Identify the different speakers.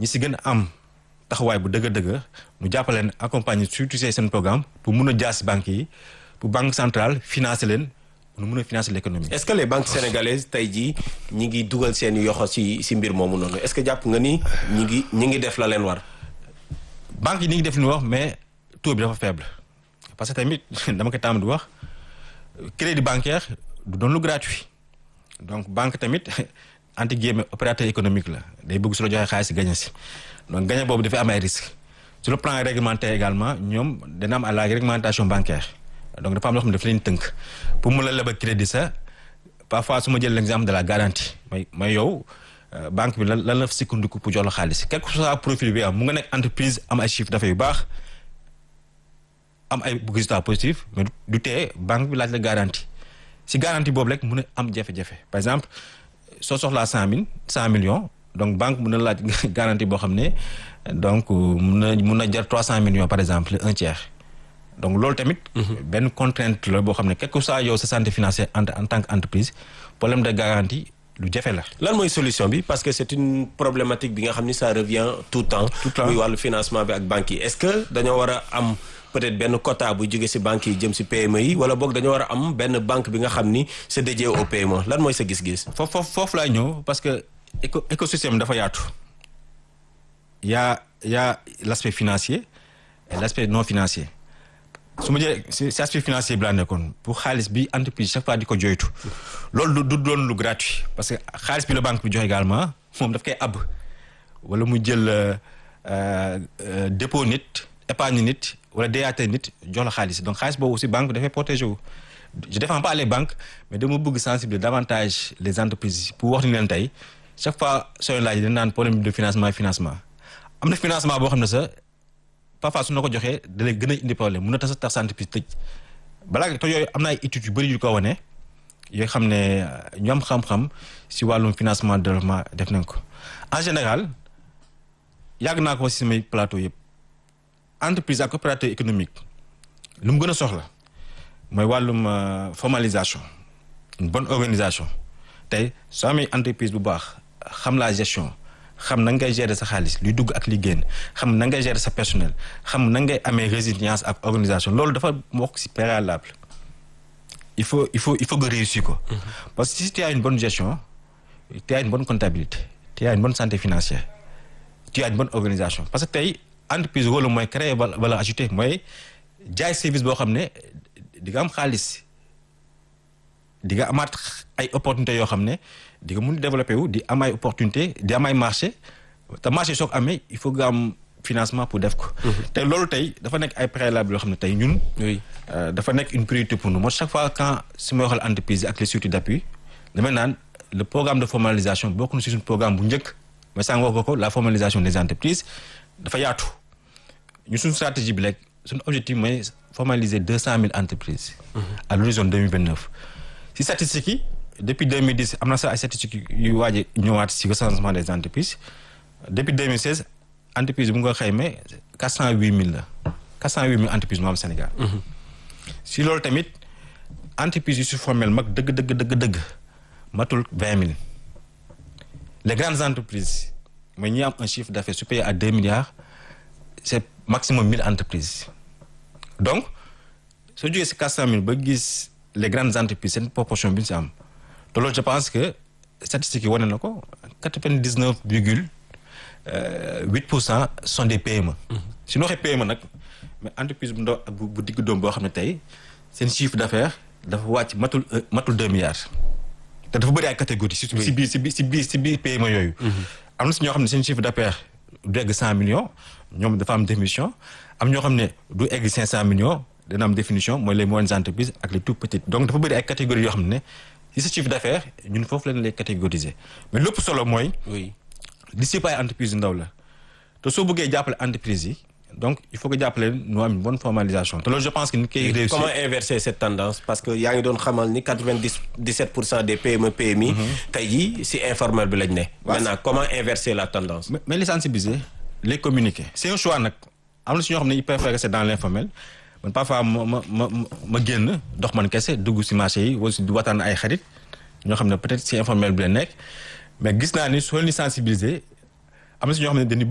Speaker 1: ñi si gën a am taxawaay bu dëgg dëgg ñu jàppale leen accompagner surtout seen programme pour mun a jaar si banques yi pour banque centrale financer leen pour mun a financer l'économie.
Speaker 2: est-ce que les banques sénégalaises tey jii ñi ngi dugal seen yoxo si si mbir moomu noonu est-ce que jàpp nga ni ñi ngi ñi ngi def la leen war.
Speaker 1: banques yi ni ngi def li ñu wax mais taux bi dafa faible parce que tamit dama koy tàmm di wax crédit bancaire du doon lu gratuit donc banque tamit entre guillemets opérateur économique la day bëgg su la joxee xaalis si gañe si donc gañe boobu dafay am ay risques sur le plan réglementaire également ñoom dana am à la réglementation bancaire donc dafa am loo xam ne daf leen tënk pour mu la lebal crédit sa parfois su ma jël l'exemple de la garantie may may yow banque bi lan lan la sukkandiku pour jox la xaalis quel que soit profil bi am mu nga nekk entreprise am ay chiffre d'affaires yu baax am ay résultats positifs mais du tee banque bi laaj la garantie si garantie boobu rek mun a am jafe-jafe par exemple soo soxlaa cent mille cent millions donc banque mun na laaj garantie boo xam ne donc mun na mun na jar trois cent millions par exemple un tiers donc loolu tamit. benn contrainte la boo xam ne quel que soit yow sa santé financière en en tant qu'entreprise problème de garantie lu jafe la.
Speaker 2: lan mooy solution bi parce que c'est une problématique bi nga xam ni ça revient tout le temps.
Speaker 1: tout le temps
Speaker 2: muy wàllu financement bi ak banques yi est-ce que dañoo war a am peut-être benn quota bu jóge ci banques yi jëm ci PME yi wala boog dañoo war a am benn banque bi nga xam ni c'est dédié au PME lan mooy sa gis-gis.
Speaker 1: foofu foofu foofu laay ñëw parce que éco écosystème dafa yaatu y a y a l'aspect financier et l'aspect non financier. su ma jëlee si si aspect financier bi laa nekkoon pour xaalis bi entreprise chaque fois di ko joytu loolu du doon lu gratuit parce que xaalis bi la banque bi joxe également moom daf koy ab wala mu jël dépôt nit épargne nit wala DAT nit jox la xaalis donc xaalis boobu aussi banque dafay protéger wu. je défends pas les banques mais dama bëgg sensibiliser davantage les entreprises pour wax ni leen tey chaque fois sooy laaj dañ naan problème de financement financement am na financement boo xam ne sax. parfois su na ko joxee da lay gën a indi problème mun na tax tax entreprise tëj balaa te yooyu am na ay études yu bëri yu ko wane yoo xam ne ñu am xam-xam si wàllum financement développement def nañ ko en général yàgg naa ko si samay plateau yëpp entreprise ak opérateur économique lu mu gën a soxla mooy wàllum formalisation une bonne organisation tey soo amee entreprise bu baax xam la gestion xam na ngay gérer sa xaalis luy dugg ak li génn xam na ngay gérer sa personnel xam na ngay amee résilience ak organisation loolu dafa bokk ci préalable il faut il faut il faut nga réussir ko. parce que si tu as une bonne gestion tu as une bonne comptabilité tu as une bonne santé financière tu as une bonne organisation parce que tey entreprise rôle mooy créer valeur ajoutée mooy jaay service boo xam ne di nga am xaalis di nga amaat ay opportunités yoo xam ne. di nga mun développer wu di am ay opportunité di am ay marché te marché soo ko amee il faut nga am financement pour def ko. te loolu tey dafa nekk ay préalable yoo xam ne tey ñun.
Speaker 2: oui
Speaker 1: dafa nekk une priorité pour nous moo chaque fois quand su ma waxal entreprise ak les structures d'appui damay naan le programme de formalisation bokk na si suñu programme bu njëkk mais sànq wax ko la formalisation des entreprises dafa yaatu ñu suñu stratégie bi rek suñu objectif mooy formaliser deux cent mille entreprises. à l'horizon deux mille vingt neuf si statistiques yi. depuis 2010 am na sax ay statistiques yu waaj a ñëwaat ci recensement des entreprises depuis 2016 entreprise bu nga xayma 408000 la 408000 entreprises moo am Sénégal. si loolu tamit entreprises yu si formel mag dëgg dëgg dëgg dëgg matul 20000 les grandes entreprises mooy ñi am un chiffre d'affaires supérieur à 2 milliards c'est maximum 1000 entreprises donc soo jógee ci 400000 ba gis les grandes entreprises seen proportion bi ñu ci am. te loolu je pense que statistiques yi wane na ko quatre-vingt-dix-neuf virgule huit pour cent sont des PME. su ñu waxee PME nag mais entreprise bu ndaw ak bu digg doom boo xam ne tey seen chiffre d'affaires dafa wàcc matul matul deux milliards. te dafa bëri ay catégories. si si biir si biir si biir si biir PME yooyu. am na si ñoo xam ne seen chiffre d'affaires du egg cent millions ñoom dafa am définition am ñoo xam ne du egg cinq cent millions dana am définition mooy les moyennes entreprises ak les tout petites donc dafa bëri ay catégories yoo xam ne. si sa chiffre d'affaires ñun foofu leen lay catégoriser mais lépp solo mooy.
Speaker 2: oui
Speaker 1: li si ay entreprise yu ndaw la te soo bëggee jàppale entreprise yi donc il faut que jàppale ñu am une bonne formalisation te loolu je pense que ni koy réussir.
Speaker 2: comment inverser cette tendance parce que yaa ngi doon xamal ni quatre-vingt-dix-sept pour cent des PME PMI. tey jii si informel bi lañ ne. maintenant comment inverser la tendance.
Speaker 1: mais mais les sensibiliser les communiquer c'est un choix nag am na si ñoo xam ne ils préfèrent rester dans l'informel man parfois ma ma ma ma génn dox man kese dugg si marché yi wala si di waxtaan ay xarit ñoo xam ne peut-être si informel bi la nekk mais gis naa ni soo leen sensibiliser am na si ñoo xam ne dañuy